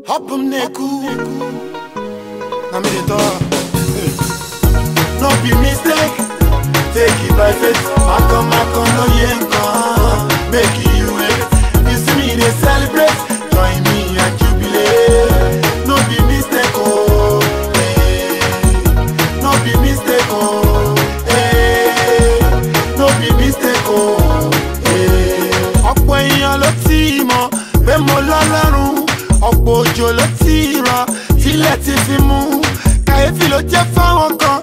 Hop em neku. Na me dey talk. No be mistake. Take it by faith. Mako mako no yenkan. Make you wait. You see me dey celebrate. Join me and jubilate. No be mistake oh. Hey. No be mistake oh. Hey. No be mistake oh. Hey. Ọ̀pọ̀ èèyàn ló ti mọ̀ pé mo lọ́lọ́run. Ọ̀pọ̀ òjò ló ti rọ̀ tílẹ̀ ti fi mú. Kàyéfì ló jẹ́ fáwọn kan.